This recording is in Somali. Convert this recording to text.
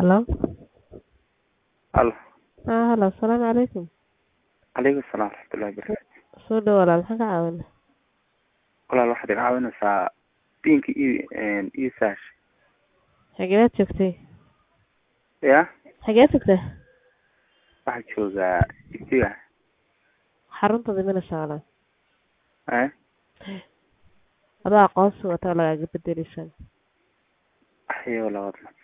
Hello. Halo. Ah, hello. Assalaamu calaykum. Calaykum salaam waraxmatullaahi wabarakaatu. Soo dhawaad walaal maxaan ka caawinaa? Walaal waxaad iga caawinaysaa pinki iyo een iyo saash. Xageed joogtay? Ya? Xageed joogtay? Waxaan joogaa Jigjiga. Xarunta diminaysa walaal. Eh? Adoo aqoonsi wata lagaaga bedelaysaa. Axyo labaad